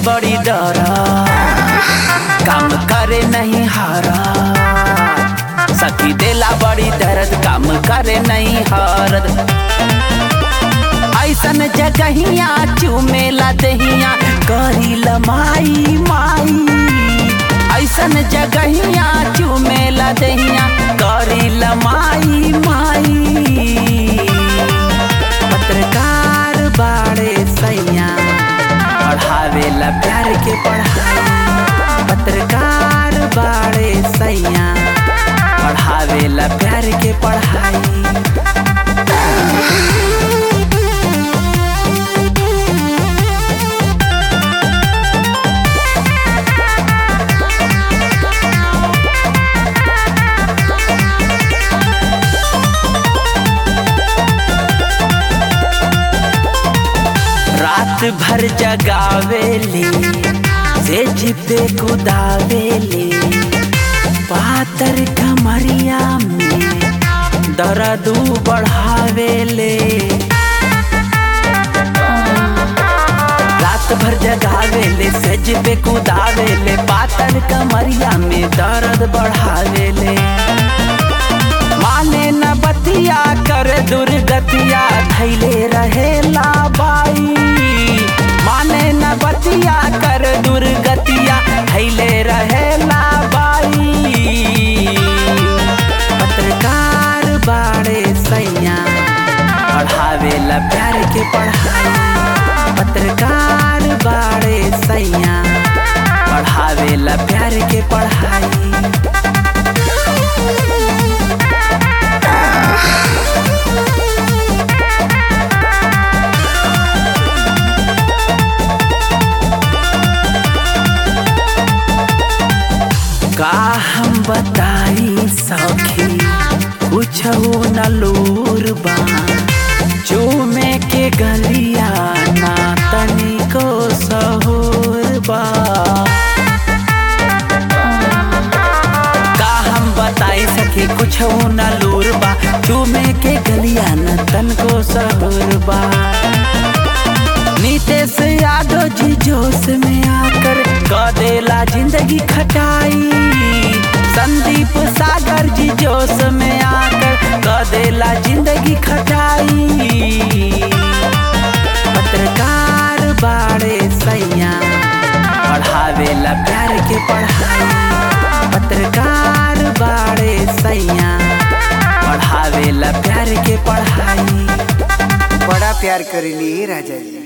बड़ी डर काम करे नहीं हारा सखी देला बड़ी दर्द काम करे नहीं हारद ऐसन जगहिया चुमेला दहिया करी लमाई माई ऐसन जगहिया चुमेला दहिया करी लमाई माई पत्रकार बाड़े सैया पढ़ावेला प्यार के पढ़ाई पत्रकार बाड़े सैया पढ़ावेला प्यार के पढ़ाई रात भर जगावेले सेज पे कुदावेले पातर कमरिया में दर्द बढ़ावेले रात भर जगावेले सेज पे कुदावेले पातर कमरिया में दर्द बढ़ावेले माने न बतिया कर दुर्गतिया धैले रहेला बाई माने न बतिया कर दुर्गतिया धैले रहेला बाई पत्रकार बाड़े सैया पढ़ावेला प्यार के पढ़ाई पत्रकार बाड़े सैया पढ़ावेला प्यार के पढ़ाई का हम बताई सखी कुछ न लूर बा चूमे के गलिया ना तनिको सहूर बा का हम बताई सखी कुछ न लूर बा चूमे के गलिया न तनको सहूर बा नीतीश यादव जी जोश में आकर कदेला जिंदगी खटाई संदीप सागर जी जोश में आकर कदेला जिंदगी खटाई पत्रकार बाड़े सैया पढ़ावेला प्यार के पढ़ाई पत्रकार बाड़े सैया पढ़ावेला प्यार के पढ़ाई बड़ा प्यार करेली राजा जी